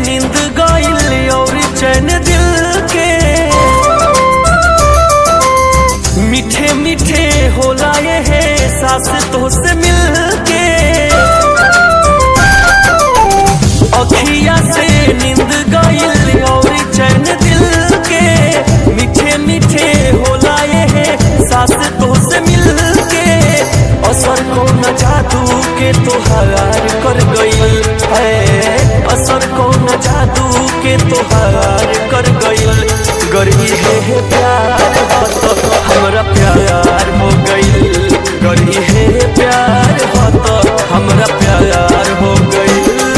नींद गइल और चैन दिल के मीठे मीठे होला ये है सास तो से मिल के अखिया से नींद गइल और चैन दिल के मीठे मीठे होला ये है सास तो से मिल के असर को न जादू के तोहार कर गइल है असर को न जादू के तोहार कर गइल गरही है है प्यार हो तो हमरा प्यार हो गइल गरही है है प्यार हो तो हमरा प्यार हो गइल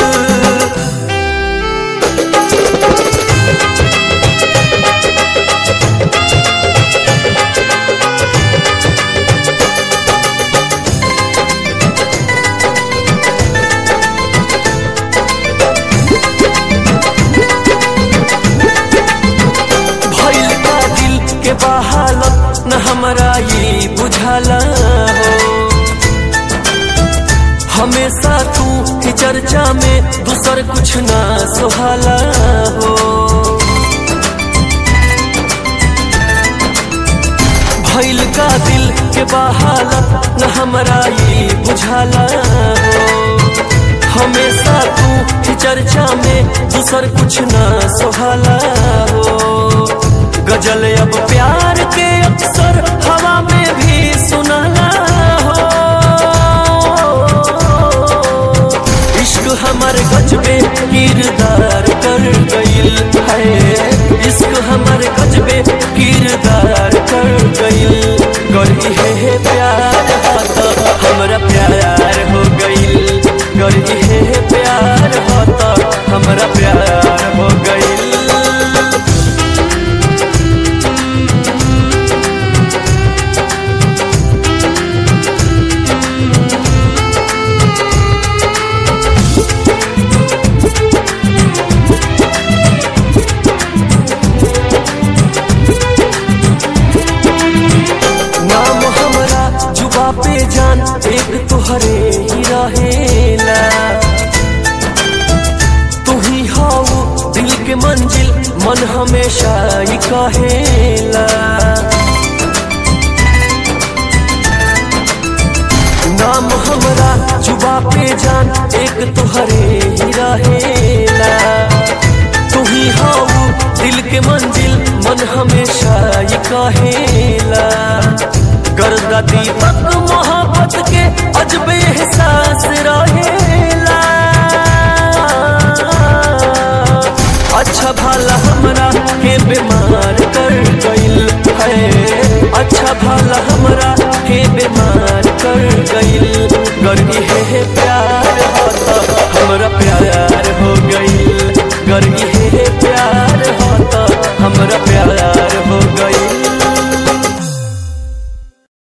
भइल बा दिल के बहालत न हमरा ये बुझाला हो हमेशा तू ही चर्चा में दूसर कुछ ना सोहाला हो भइल का दिल के बहालत न हमरा ये बुझाला हो हमेशा तू ही चर्चा में दूसर कुछ ना सोहाला हो गजल अब प्यार के अक्सर हवा में भी सुनाला हो इश्क हमार गजबे किरदार कर गइल है इश्क हमार गजबे किरदार कर गइल गरी है है प्यार हो तो हमरा प्यार हो गइल गरी है है प्यार हो तो हमरा प्यार हो गइल नाम हमरा जुबा पे जान एक तुहरे ही रहेला तू ही हाउ दिल के मंजिल मन हमेशा ही कहेला नाम हमरा जुबा पे जान एक तुहरे ही रहेला तू ही हाउ दिल के मंजिल मन हमेशा ये कहेला गर्दा दीपक मोहब्बत के अजबे एहसास रहेला अच्छा भला हमरा के बीमार कर गइल है अच्छा भला हमरा के बीमार कर गइल गर्गी है प्यार हो तो हमरा प्यार हो गइल गर्गी